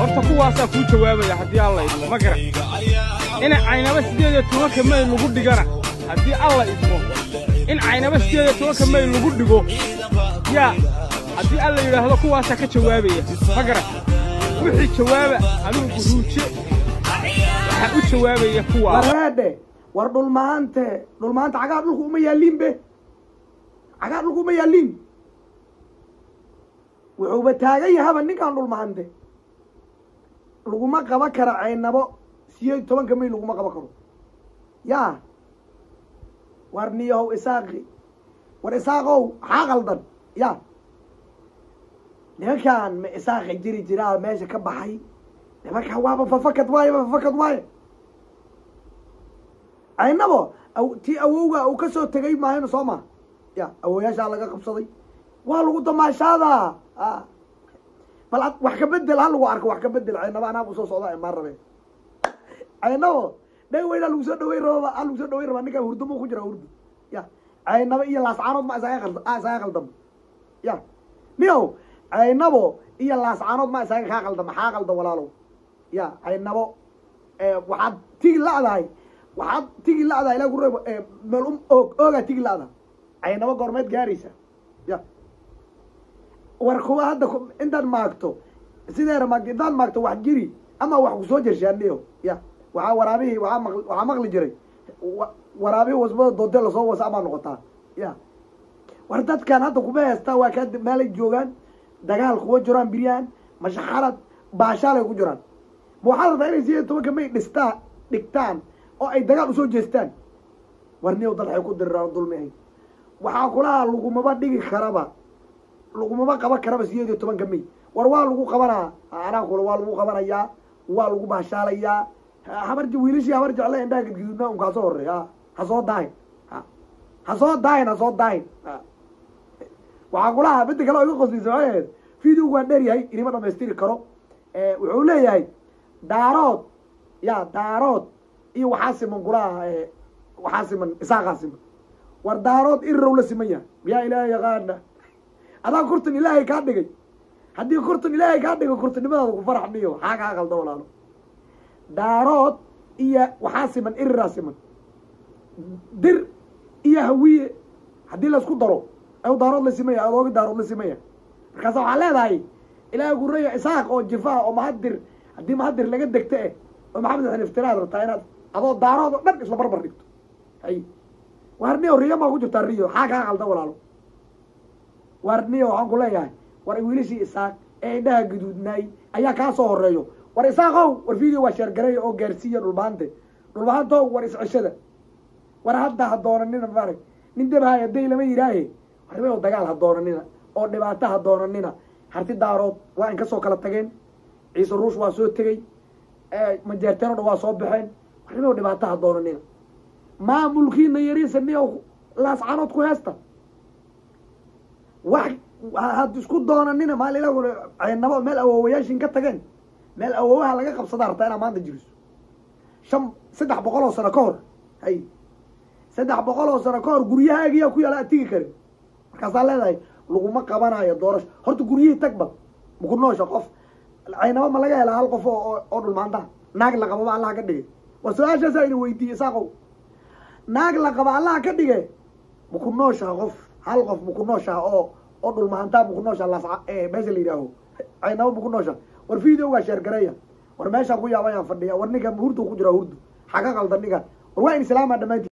horta kuwaasaa kuu jawaabaya haddii alla idmo ma garan in caynaba siddeed iyo tobanka mayl lagu dhigana haddii alla idmo in caynaba siddeed iyo tobanka mayl lagu dhigo yaa haddii alla yidhaahdo kuwaasaa ka jawaabaya ma garan wixii jawaaba anigu guruuje waxaa u jawaabaya kuwaa wareedhe war dhulmaante dhulmaanta cagaa dhulku uma yaaliin be cagaa dhulku uma yaaliin wuxuuba taagan yahaba ninkaan dhulmaante laguma qaba kara caynabo sideed iyo tobanka mayl laguma qaba karo yaa war niyahow isaaqi war isaaqow maxaa qaldan ya nimankaan ma isaaqi jiri jiraa meesha ka baxay nimankaan waaba fafakad waaye ba fafakad waaye caynabo aw- tii awowga uu ka soo tegay maahayno soo ma ya awoyaashaa laga qabsaday waa lagu damaashaadaa a bal ad- wax ka bedel ha lagu arko wax ka bedel caynabo anaa usoo socda maan rabe caynabo dheg weynaa lagu soo dhaweyn rababa ha lagu soo dhaweyn rabaa ninkaan hurdo muu ku jira hurdo ya caynabo iyo laascaanood ma isaga qalda a isaga qaldamo ya niyow caynabo iyo laascaanood ma isaga kaa qalda maxaa qalda walaalow ya caynabo waxaad tigi la'dahay waxaad tigi la'dahay ilaa ku reebo meel um oog oogaa tigi la'da caynabo goormeed gaaraysa ya war kuwa hadda ku- intaad maagto sideera maagto intaad maagto wax jiri ama wax kusoo jershaaniyo ya waxaa waraabihii waxaa maq waxaa maqli jiray wa- waraabihii wasbada doonte lasoo wasa amaa noqotaa ya war dadkan hadda kuma heestaa waa kaa meelay joogaan dagaal kuwa jiraan biryahan mashaxarad baashaalay ku jiraan ma waxaad rabtaa inay sideed iyo tobanka may dhistaa dhigtaan oo ay dagaal usoo jeestaan war niyow dad waxay ku diriraan dulmihay waxaa kulaha lagumaba dhigi karaba lagumaba qaban karaba sideed iyo tobanka may war waa lagu qabanaa anaa kule waa lagu qabanayaa waa lagu baashaalayaa habar wiilashii habar jecle indhaha gadgududna unka hasoo horey ha ha soo daahin ha ha soo daahin ha soo daahin ha waxaa kulaha midda kale oo iga qoslaysa waxay ahayd videogu waan dheer yahay inima dhamaystiri karo wuxuu leeyahay daarood ya daarood iyo waxaa siman kulaha waxaa siman isaaqaa siman war daarood irirow la siman yahay miyaa ilaahay yaqaana adaa kurtan ilaahay kaa dhigay haddii kurtan ilaahay kaa dhigay kurtanimadaada ku farax miyo xaa kaa qalda walaalo daarood iyo waxaa siman iriraa siman dir iyo hawiye haddii laisku daro aw daarood la simaya adoogi daarood la simaya markaasa waxaa leedahay ilaahay guraya isaaq oo jifaha oo mahadir haddii mahadir laga degto eh oo maxamed xan iftiraad rabtaa inaad adoo daarood oo dhan isla barbar dhigto hay war niyo riyo maa ku jirtaa riyo xaa kaa qalda walaalo war niyo waxaan ku leeyahay war wiilashii isaaq ee indhaha guduudnaay ayaa kaa soo horeeyo war isaaqow war video waa sheergareeya oo gaarsiiya dhulbaante dhulbaantow war isceshada war hadda ha doonanina maarag nin dabahaya day lama yidhaahe warnimo dagaal ha doonanina oo dhibaato ha doonanina harti daarood waa in kasoo kala tageen ciise ruush waa soo tegey majeerteen o dhan waa soo baxeen warnimo dhibaato ha doonanina maamulkiina yariisa niyo laascanood ku heesta wax had isku doonanina maalila ceynabo meel awoowayaashin ka tageen meel awoowaha laga qabsadaa rabtaa inaa maanta jiriso shan saddex boqol oo sano ka hor hay saddex boqol oo sano ka hor guryahaagiyaa ku yaala aad tigi karin markaasaa leedahay laguma qabanayo doorasho horta guryihii tagba maku noosha qof caynabo ma laga helaa hal qof oo oo dhulmaantaha naag la qababa allaha ka dhigay war su-aashaasaa ina weydiiyey saaqow naag la qaba allaha ka dhige maku nooshaha qof hal qof maku nooshaha oo oo dhulmaantaa maku nooshaha las meesha la yidhaaho caynabo maku nooshaha war videogaa sheergareeya war meeshaan ku yaabayaan fadhiya war ninka hurdu ku jira hurdu xaga qaldan ninka war waa in islaamaa dhamaanti